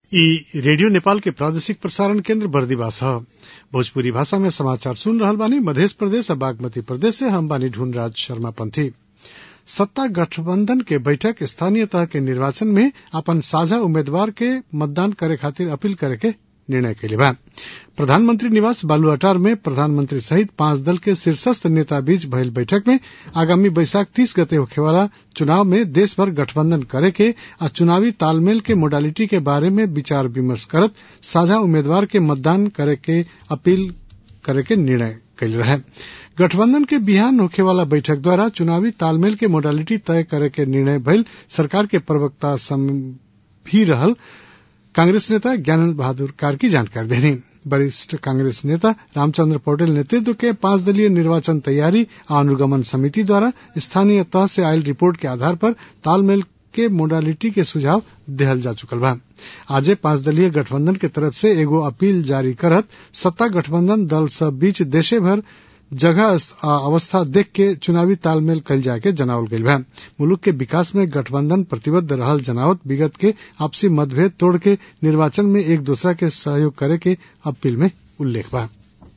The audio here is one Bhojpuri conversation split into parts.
ई रेडियो नेपाल के प्रादेशिक प्रसारण केन्द्र बर्दिवास ह भोजपुरी भाषा में समाचार सुन रहल बानी मधेश प्रदेश आ बागमती प्रदेश से हम बानी ढूंढराज शर्मा पंथी सत्ता गठबंधन के बैठक स्थानीय तह के निर्वाचन में अपन साझा उम्मीदवार के मतदान करे खातिर अपील करे के निर्णय कैले बा प्रधानमंत्री निवास बालुआटार में प्रधानमंत्री सहित पांच दल के शीर्षस्थ नेता बीच भइल बैठक में आगामी बैसाख तीस गते होखेवाला चुनाव में देश भर गठबंधन करे के आ चुनावी तालमेल के मोडालिटी के बारे में विचार विमर्श करत साझा उम्मीदवार के मतदान करे के अपील करे के निर्णय कैल रहे गठबंधन के बिहान होखेवाला बैठक द्वारा चुनावी तालमेल के मोडालिटी तय करे के निर्णय भइल सरकार के प्रवक्ता भी रहल कांग्रेस नेता ज्ञानंद बहादुर कार्की जानकारी देनी वरिष्ठ कांग्रेस नेता रामचंद्र पौडेल नेतृत्व के पांच दलीय निर्वाचन तैयारी आ अनुगमन समिति द्वारा स्थानीय तह से आयल रिपोर्ट के आधार पर तालमेल के मोडालिटी के सुझाव देहल जा चुकल बा आजे पांच दलीय गठबंधन के तरफ से एगो अपील जारी करत सत्ता गठबंधन दल सब बीच देशे भर जगह आ अवस्था देख के चुनावी तालमेल कल जाके जनावल गईल बा मुलुक के विकास में गठबंधन प्रतिबद्ध रहल जनावत विगत के आपसी मतभेद तोड़ के निर्वाचन में एक दूसरा के सहयोग करे के अपील में उल्लेख बा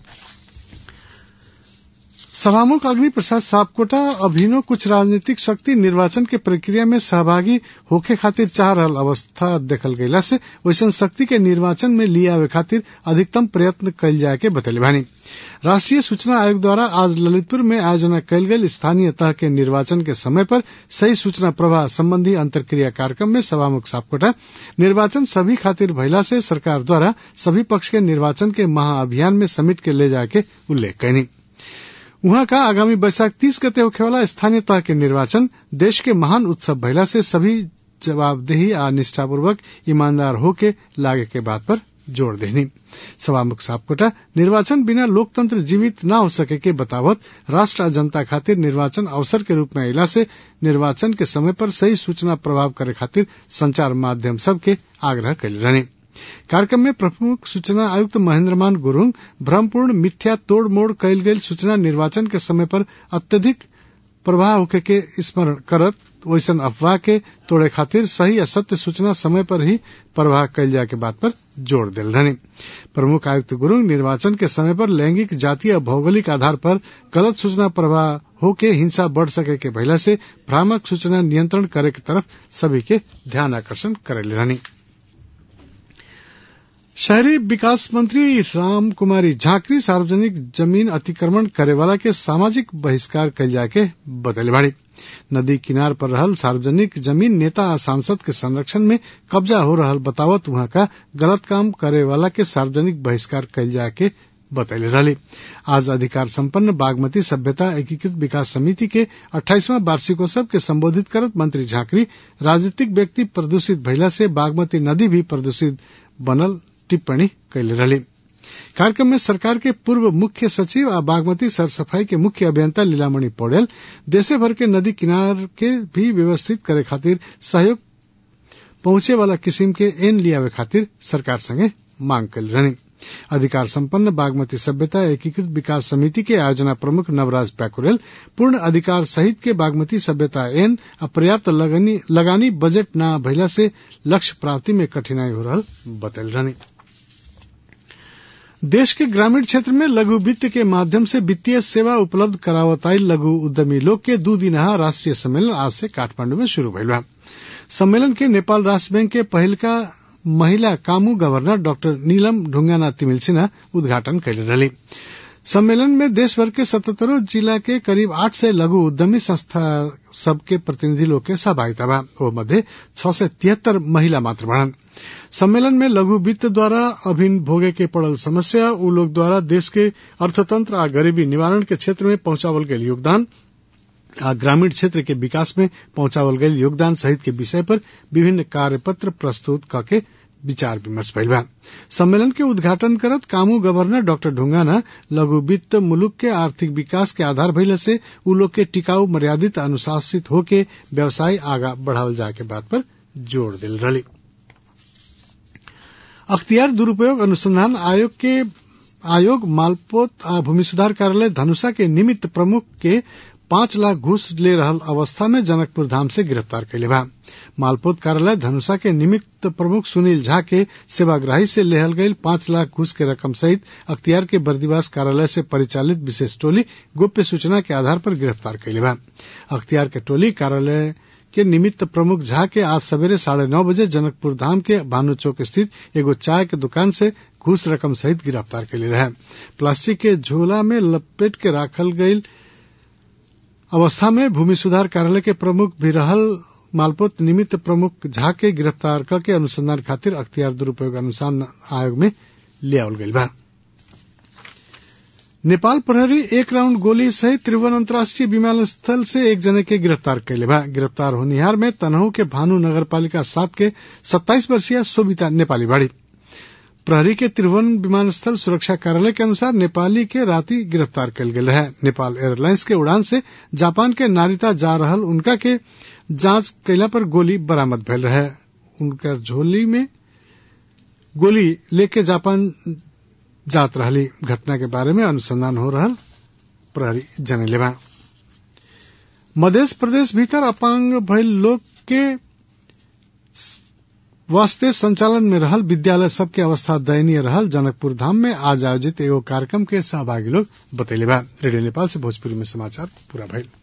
सभामुख अग्नि प्रसाद सापकोटा अभिनो कुछ राजनीतिक शक्ति निर्वाचन के प्रक्रिया में सहभागी होखे खातिर चाह रहल अवस्था देखल गयला से वैसन शक्ति के निर्वाचन में लिए आवे खातिर अधिकतम प्रयत्न कल जाए के बतैले बानी राष्ट्रीय सूचना आयोग द्वारा आज ललितपुर में आयोजना कयल गेल स्थानीय तह के निर्वाचन के समय पर सही सूचना प्रवाह संबंधी अंतर्क्रिया कार्यक्रम में सभामुख सापकोटा निर्वाचन सभी खातिर भइला से सरकार द्वारा सभी पक्ष के निर्वाचन के महाअभियान में समेट के ले जाए के उल्लेख कैनी उहाँ का आगामी बैसाख तीस गते होखेवाला स्थानीय तह के निर्वाचन देश के महान उत्सव भइला से सभी जवाबदेही आ निष्ठापूर्वक ईमानदार होके लागे के बात पर जोड़ देनी सभामुख सापकोटा निर्वाचन बिना लोकतंत्र जीवित न हो सके के बतावत राष्ट्र आ जनता खातिर निर्वाचन अवसर के रूप में अला से निर्वाचन के समय पर सही सूचना प्रभाव करे खातिर संचार माध्यम सबके आग्रह कैले रहने कार्यक्रम में प्रमुख सूचना आयुक्त महेंद्रमान गुरुङ भ्रमपूर्ण मिथ्या तोड़ मोड़ कैल गेल सूचना निर्वाचन के समय पर अत्यधिक प्रभाव होके के स्मरण करत वैसन अफवाह के तोड़े खातिर सही या सत्य सूचना समय पर ही प्रवाह कैल जाए के बात पर जोर दिल रहने प्रमुख आयुक्त गुरुङ निर्वाचन के समय पर लैंगिक जातीय भौगोलिक आधार पर गलत सूचना प्रवाह होके हिंसा बढ़ सके के भइला से भ्रामक सूचना नियंत्रण करे के तरफ सभी के ध्यान आकर्षण करेले रहनी शहरी विकास मंत्री राम कुमारी झांकरी सार्वजनिक जमीन अतिक्रमण करे वाला के सामाजिक बहिष्कार कल जाके बदले बाड़ी नदी किनार पर रहल सार्वजनिक जमीन नेता आ सांसद के संरक्षण में कब्जा हो रहल बतावत वहां का गलत काम करे वाला के सार्वजनिक बहिष्कार कल जाके बतैले रहली आज अधिकार संपन्न बागमती सभ्यता एकीकृत विकास समिति के अट्ठाईसवां वार्षिकोत्सव के संबोधित करत मंत्री झांकरी राजनीतिक व्यक्ति प्रदूषित भइला से बागमती नदी भी प्रदूषित बनल टिप्पणी कैले रहली कार्यक्रम में सरकार के पूर्व मुख्य सचिव आ बागमती सरसफाई के मुख्य अभियंता लीलामणि पौडेल देशे भर के नदी किनार के भी व्यवस्थित करे खातिर सहयोग पहुंचे वाला किसिम के एन लियावे खातिर सरकार संगे मांग कैल रहनी अधिकार संपन्न बागमती सभ्यता एकीकृत विकास समिति के आयोजना प्रमुख नवराज पैकुरेल पूर्ण अधिकार सहित के बागमती सभ्यता एन अपर्याप्त लगानी, लगानी बजट न भइला से लक्ष्य प्राप्ति में कठिनाई हो रहा बतल रहनी देश के ग्रामीण क्षेत्र में लघु वित्त के माध्यम से वित्तीय सेवा उपलब्ध करावताई लघु उद्यमी लोग के दू दिनहा राष्ट्रीय सम्मेलन आज से काठमांडू में शुरू भइल बा सम्मेलन के नेपाल राष्ट्र बैंक के पहिलका महिला कामू गवर्नर डाक्टर नीलम ढुंगाना तिमिल सिन्हा उद्घाटन कैले रहली सम्मेलन में देश भर के सतहत्तरों जिला के करीब आठ सय लघु उद्यमी संस्था सबके प्रतिनिधि लोग के सहभागिता बा ओ मध्य छह सय तिहत्तर महिला मात्र बढ़न सम्मेलन में लघु वित्त द्वारा अभिन भोगे के पड़ल समस्या उ लोग द्वारा देश के अर्थतंत्र आ गरीबी निवारण के क्षेत्र में पहुंचावल गयल योगदान आ ग्रामीण क्षेत्र के विकास में पहुंचावल गयल योगदान सहित के विषय पर विभिन्न कार्यपत्र प्रस्तुत करके विचार विमर्श भइल बा सम्मेलन के उद्घाटन करत कामू गवर्नर डाक्टर ढुंगाना लघु वित्त मुलुक के आर्थिक विकास के आधार भइले से उ लोग के टिकाऊ मर्यादित अनुशासित होके व्यवसाय आगा बढ़ावल जाए के बात पर जोर दिल रही अख्तियार दुरूपयोग अनुसंधान आयोग के आयोग मालपोत आ भूमि सुधार कार्यालय धनुषा के निमित्त प्रमुख के पांच लाख घूस ले रहल अवस्था में जनकपुर धाम से गिरफ्तार कैले बा मालपोत कार्यालय धनुषा के निमित्त प्रमुख सुनील झा के सेवाग्राही से लेहल गईल पांच लाख घूस के रकम सहित अख्तियार के बर्दिवास कार्यालय से परिचालित विशेष टोली गुप्त सूचना के आधार पर गिरफ्तार कैले बा अख्तियार के टोली कार्यालय के निमित्त प्रमुख झा के आज सवेरे साढ़े नौ बजे जनकपुर धाम के भानु चौक स्थित एगो चाय के दुकान से घूस रकम सहित गिरफ्तार कैले रहे प्लास्टिक के झोला में लपेट के राखल गईल अवस्था में भूमि सुधार कार्यालय के प्रमुख भी रहल मालपोत निमित्त प्रमुख झा के गिरफ्तार करके अनुसंधान खातिर अख्तियार दुरुपयोग अनुसंधान आयोग में ले आवल गईल बा नेपाल प्रहरी एक राउंड गोली सहित त्रिभुवन अंतर्राष्ट्रीय विमानस्थल से एक जने के गिरफ्तार कैले बा गिरफ्तार होनिहार में तनहू के भानु नगर पालिका सात के सत्ताईस वर्षीय शोभिता नेपाली बाड़ी प्रहरी के त्रिभुवन विमानस्थल सुरक्षा कार्यालय के अनुसार नेपाली के राति गिरफ्तार कल गेल है नेपाल एयरलाइंस के उड़ान से जापान के नारिता जा रहल उनका के जांच कैला पर गोली बरामद भेल रहे उनकर झोली में गोली लेके जापान जात रहली घटना के बारे में अनुसंधान हो रहल प्रहरी जनेले बा मध्य प्रदेश भीतर अपांग भइल लोग के वास्ते संचालन में रहल विद्यालय सबके अवस्था दयनीय रहल जनकपुर धाम में आज आयोजित एगो कार्यक्रम के सहभागी लोग बतैले बा रेडियो नेपाल से भोजपुरी में समाचार पूरा भइल